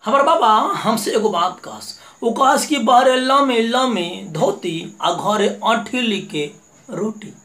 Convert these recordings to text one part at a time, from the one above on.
हमार बाबा हमसे एगो बात कहस वो कहस कि बाहरे लमे लमे धोती आ घरे अठिली के रोटी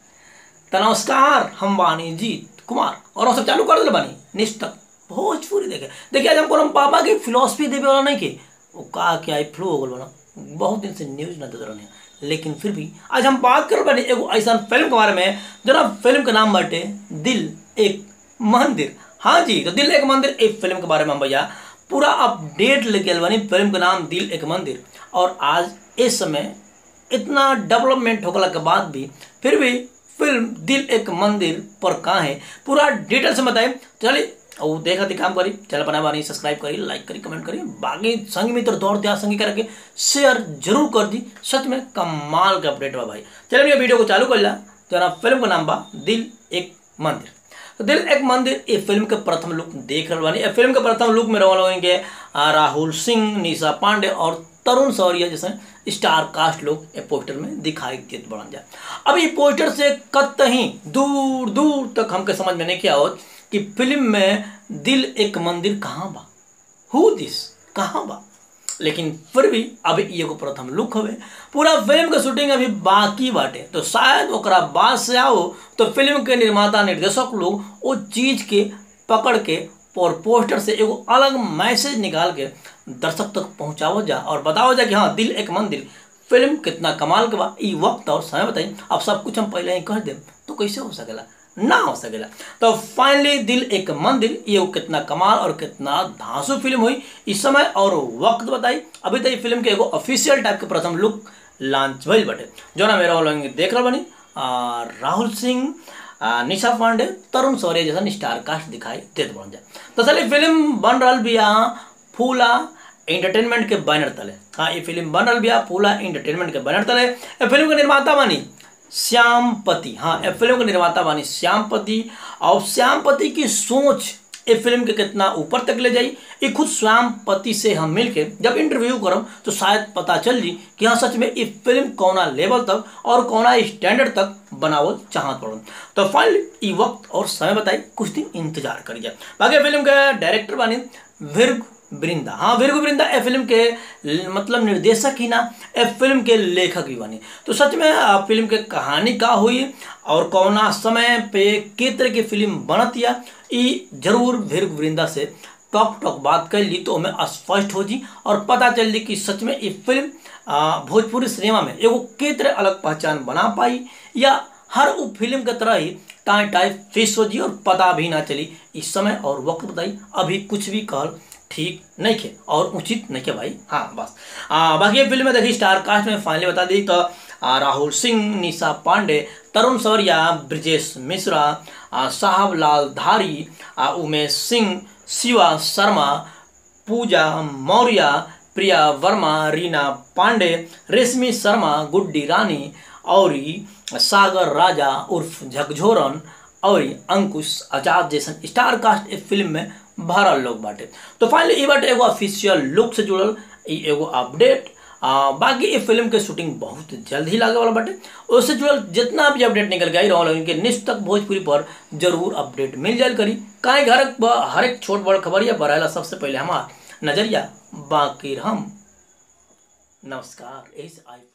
त नमस्कार हम बानी जीत कुमार और हम सब चालू कर दिले बानी निष्ठक भोजपुरी देखे देखिए आज हम कोनो बाबा के फिलोसफी देवे वाला नहीं के वो का के आई फ्लो हो गल बना बहुत दिन से न्यूज ना देते रहने लेकिन फिर भी आज हम बात कर बानी एगो ऐसा फिल्म के बारे में जना फिल्म के नाम बाटे दिल एक मंदिर हाँ जी तो दिल एक मंदिर एक फिल्म के बारे में हम भैया पूरा अपडेट लेके आइल बानी फिल्म के नाम दिल एक मंदिर और आज इस समय इतना डेवलपमेंट होगला के बाद भी फिर भी फिल्म दिल एक मंदिर पर कहाँ है पूरा डिटेल से बताए चलिए और देखा थी काम करी चैनल बना बानी सब्सक्राइब करी लाइक करी कमेंट करी बाकी संगी मित्र दौड़ दिया संगी करके शेयर जरूर कर दी सच में कमाल का अपडेट बा भाई चलिए वीडियो को चालू कर ला जना फिल्म का नाम बा दिल एक मंदिर तो दिल एक मंदिर ये फिल्म के प्रथम लुक देख रहे बानी फिल्म के प्रथम लुक में रहने होंगे राहुल सिंह निशा पांडे और तरुण सौरिया जैसे स्टार कास्ट लोग ये पोस्टर में दिखाई देते बढ़न जाए अब ये पोस्टर से कतहीं दूर दूर तक हमके समझ में नहीं किया हो कि फिल्म में दिल एक मंदिर कहाँ बा हु दिस कहाँ बा लेकिन फिर भी अभी एगो प्रथम लुक हवे पूरा फिल्म के शूटिंग अभी बाकी बाटे तो शायद ओकरा बाद से आओ तो फिल्म के निर्माता निर्देशक लोग वो चीज के पकड़ के और पोस्टर से एगो अलग मैसेज निकाल के दर्शक तक पहुंचाओ जा और बताओ जा कि हाँ दिल एक मंदिर फिल्म कितना कमाल के बा ई वक्त और समय बताई अब सब कुछ हम पहले ही कह दे तो कैसे हो सकेला ना हो सकेला तो फाइनली दिल एक मंदिर ये कितना कमाल और कितना धांसू फिल्म हुई इस समय और वक्त बताई अभी तो ये फिल्म के एगो ऑफिशियल टाइप के प्रथम लुक लॉन्च भइल बटे जो ना मेरा लोग देख रहा बनी आ, राहुल सिंह आ, निशा पांडे तरुण सौर्य जैसा स्टार कास्ट दिखाई देते बन जाए तो चलिए फिल्म बन रहा भी फूला एंटरटेनमेंट के बैनर तले हाँ ये फिल्म बन रहा भी फूला एंटरटेनमेंट के बैनर तले ये फिल्म के निर्माता बनी श्यामपति हाँ ए फिल्म के निर्माता बानी श्यामपति और श्यामपति की सोच ये फिल्म के कितना ऊपर तक ले जाई ये खुद श्यामपति से हम मिलके जब इंटरव्यू करम तो शायद पता चल जी कि हाँ सच में ये फिल्म कौना लेवल तक और कौना स्टैंडर्ड तक बनावल चाहत पड़ो तो फाइनली ये वक्त और समय बताई कुछ दिन इंतजार करिए बाकी फिल्म के डायरेक्टर बानी विर्ग वृंदा हाँ वीरगु वृंदा ए फिल्म के मतलब निर्देशक ही ना ए फिल्म के लेखक भी बने तो सच में फिल्म के कहानी का हुई और कौना समय पे के तरह की फिल्म बनत या ई जरूर वीरगु वृंदा से टॉक टॉक बात कर ली तो हमें स्पष्ट हो जी और पता चल जी कि सच में ये फिल्म भोजपुरी सिनेमा में एगो के तरह अलग पहचान बना पाई या हर वो फिल्म के तरह ही टाइ टाइप फेस हो जी और पता भी ना चली इस समय और वक्त बताई अभी कुछ भी कहल ठीक नहीं खे और उचित नहीं खे भाई हाँ बस आ, बाकी ये फिल्म में देखी स्टार कास्ट में फाइनली बता दी तो आ, राहुल सिंह निशा पांडे तरुण सौरिया ब्रजेश मिश्रा साहब लाल धारी आ, उमेश सिंह शिवा शर्मा पूजा मौर्य प्रिया वर्मा रीना पांडे रेशमी शर्मा गुड्डी रानी और सागर राजा उर्फ झकझोरन और अंकुश आजाद जैसन स्टार कास्ट इस फिल्म में भरल लोग बाटे तो फाइनली ये बाटे एगो ऑफिशियल लुक से जुड़ल एगो अपडेट आ, बाकी ये फिल्म के शूटिंग बहुत जल्द ही लागे वाला बाटे उससे जुड़ल जितना भी अपडेट निकल गई रहा इनके निश्चित तक भोजपुरी पर जरूर अपडेट मिल जाए करी काहे घर हर एक छोट बड़ खबर या बढ़ाला सबसे पहले हमार नजरिया बाकी हम नमस्कार यही से आई